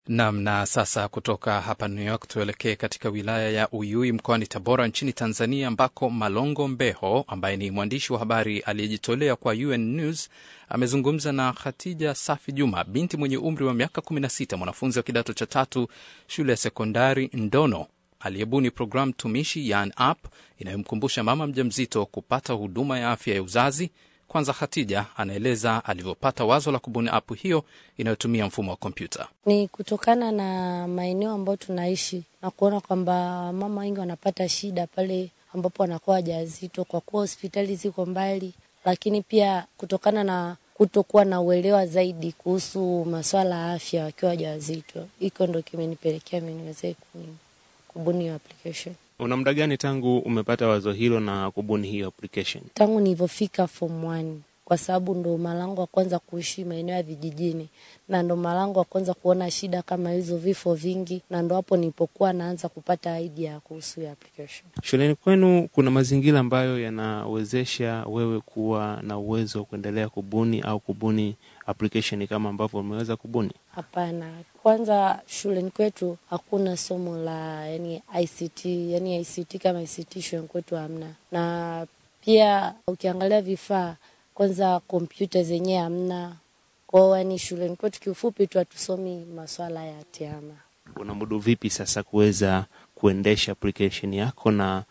Nam. Na sasa kutoka hapa New York tuelekee katika wilaya ya Uyui mkoani Tabora nchini Tanzania, ambako Malongo Mbeho ambaye ni mwandishi wa habari aliyejitolea kwa UN News amezungumza na Khatija Safi Juma, binti mwenye umri wa miaka 16, mwanafunzi wa kidato cha tatu shule ya sekondari Ndono, aliyebuni programu tumishi yani app inayomkumbusha mama mjamzito kupata huduma ya afya ya uzazi. Kwanza Khatija anaeleza alivyopata wazo la kubuni app hiyo inayotumia mfumo wa kompyuta. Ni kutokana na maeneo ambayo tunaishi na kuona kwamba mama wengi wanapata shida pale ambapo wanakuwa wajawazito, kwa kuwa hospitali ziko mbali, lakini pia kutokana na kutokuwa na uelewa zaidi kuhusu masuala ya afya wakiwa wajawazito. Hiko ndo kimenipelekea mimi niweze kubuni hiyo application. Una muda gani tangu umepata wazo hilo na kubuni hiyo application? Tangu nilivyofika form one, kwa sababu ndo malango wa kwanza kuishi maeneo ya vijijini, na ndo malango wa kwanza kuona shida kama hizo, vifo vingi, na ndo hapo nilipokuwa naanza kupata idea kuhusu hiyo application. Shuleni kwenu kuna mazingira ambayo yanawezesha wewe kuwa na uwezo wa kuendelea kubuni au kubuni application kama ambavyo umeweza kubuni? Hapana, kwanza shuleni kwetu hakuna somo la yani ICT, yani ICT kama ICT shuleni kwetu hamna, na pia ukiangalia vifaa kwanza kompyuta zenyewe hamna kwao, yani shuleni kwetu kiufupi tu hatusomi maswala ya tehama. Unamudu vipi sasa kuweza kuendesha application yako na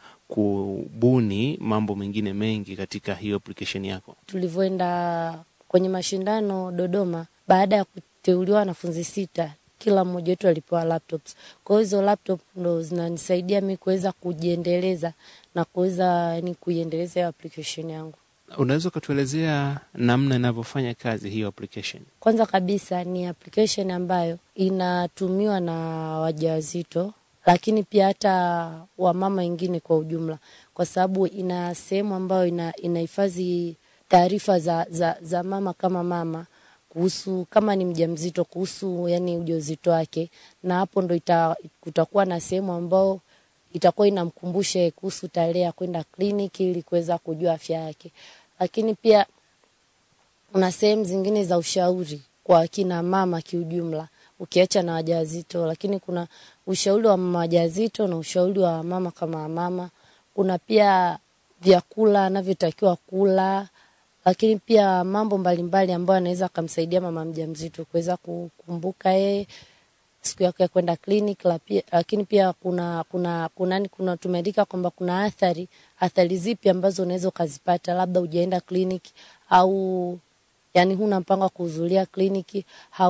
kubuni mambo mengine mengi katika hiyo application yako? Tulivyoenda kwenye mashindano Dodoma, baada ya kuteuliwa wanafunzi sita, kila mmoja wetu alipewa laptops. Kwa hiyo hizo laptop ndo zinanisaidia mi kuweza kujiendeleza na kuweza yani kuiendeleza hiyo application yangu. Unaweza ukatuelezea namna inavyofanya kazi hiyo application? Kwanza kabisa ni application ambayo inatumiwa na wajawazito, lakini pia hata wamama wengine kwa ujumla, kwa sababu ina sehemu ambayo ina inahifadhi taarifa za, za, za mama kama mama kuhusu kama ni mjamzito kuhusu yani ujauzito wake, na hapo ndo ita, kutakuwa na sehemu ambao itakuwa inamkumbusha kuhusu tarehe ya kwenda kliniki ili kuweza kujua afya yake, lakini pia kuna sehemu zingine za ushauri kwa kina mama kiujumla, ukiacha na wajawazito, lakini kuna ushauri wa mama wajawazito na ushauri wa mama kama mama. Kuna pia vyakula anavyotakiwa kula lakini pia mambo mbalimbali ambayo anaweza akamsaidia mama mjamzito kuweza kukumbuka yeye siku yake ya kwenda clinic. Lakini pia kuna kuna kuna, kuna tumeandika kwamba kuna athari athari zipi ambazo unaweza ukazipata, labda ujaenda kliniki au yani huna mpango wa kuhudhuria kliniki,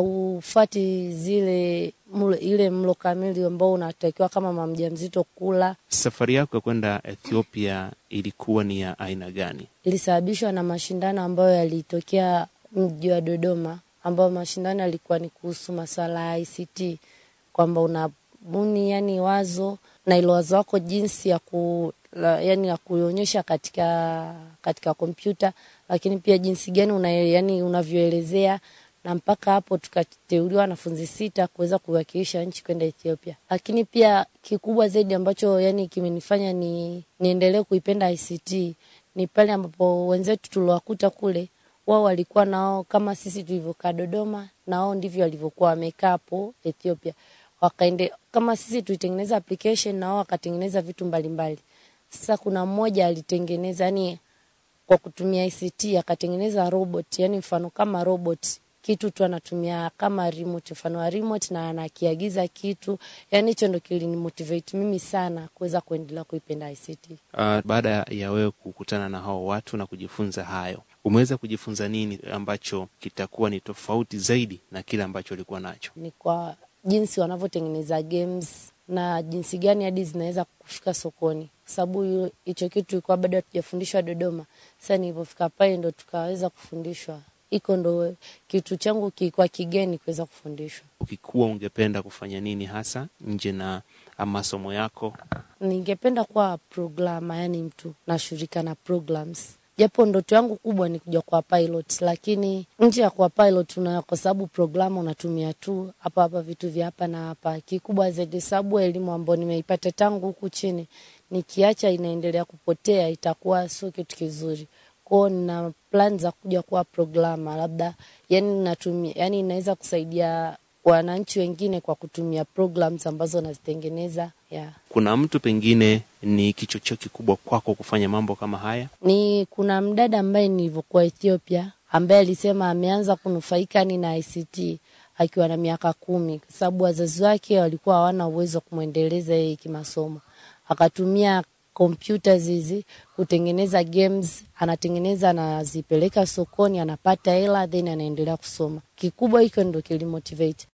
haufati zile mlo, ile mlo kamili ambao unatakiwa kama mama mjamzito kula. Safari yako ya kwenda Ethiopia ilikuwa ni ya aina gani? Ilisababishwa na mashindano ambayo yalitokea mji wa Dodoma, ambayo mashindano yalikuwa ni kuhusu masuala ya ICT, kwamba unabuni yani wazo na ilo wazo wako jinsi ya ku la, yani ya kuonyesha katika katika kompyuta, lakini pia jinsi gani una, yani unavyoelezea na mpaka hapo tukateuliwa wanafunzi sita kuweza kuwakilisha nchi kwenda Ethiopia. Lakini pia kikubwa zaidi ambacho yani kimenifanya ni niendelee kuipenda ICT ni pale ambapo wenzetu tuliwakuta kule, wao walikuwa nao kama sisi tulivyokaa Dodoma, na wao ndivyo walivyokuwa wamekaa hapo Ethiopia. Wakaende kama sisi tulitengeneza application na wao wakatengeneza vitu mbalimbali. Sasa kuna mmoja alitengeneza yani kwa kutumia ICT akatengeneza robot, yani mfano kama robot kitu tu anatumia kama remote, mfano wa remote na anakiagiza kitu. Yani hicho ndo kilinimotivate mimi sana kuweza kuendelea kuipenda ICT. Uh, baada ya wewe kukutana na hao watu na kujifunza hayo, umeweza kujifunza nini ambacho kitakuwa ni tofauti zaidi na kile ambacho ulikuwa nacho? Ni kwa jinsi wanavyotengeneza games na jinsi gani hadi zinaweza kufika sokoni, kwa sababu hicho kitu ilikuwa bado hatujafundishwa Dodoma. Sasa nilipofika pale ndo tukaweza kufundishwa iko ndo kitu changu kilikuwa kigeni kuweza kufundishwa. Ukikuwa ungependa kufanya nini hasa nje na masomo yako? Ningependa kuwa programa, yani mtu nashughulika na programs, japo ndoto yangu kubwa ni kuja kuwa pilot, lakini nje ya kuwa pilot una, kwa sababu programa unatumia tu hapa hapa vitu vya hapa na hapa. Kikubwa zaidi, sababu elimu ambayo nimeipata tangu huku chini, nikiacha inaendelea kupotea, itakuwa sio kitu kizuri kwao nina plan za kuja kuwa programa labda, yani natumia, yani inaweza kusaidia wananchi wengine kwa kutumia programs ambazo wanazitengeneza yeah. Kuna mtu pengine ni kichocheo kikubwa kwako kufanya mambo kama haya? Ni kuna mdada ambaye nilivyokuwa Ethiopia ambaye alisema ameanza kunufaika ni na ICT akiwa na miaka kumi kwa sababu wazazi wake walikuwa hawana uwezo wa kumwendeleza yeye kimasomo, akatumia kompyuta hizi kutengeneza games, anatengeneza anazipeleka sokoni, anapata hela, then anaendelea kusoma. Kikubwa hicho ndo kilimotivate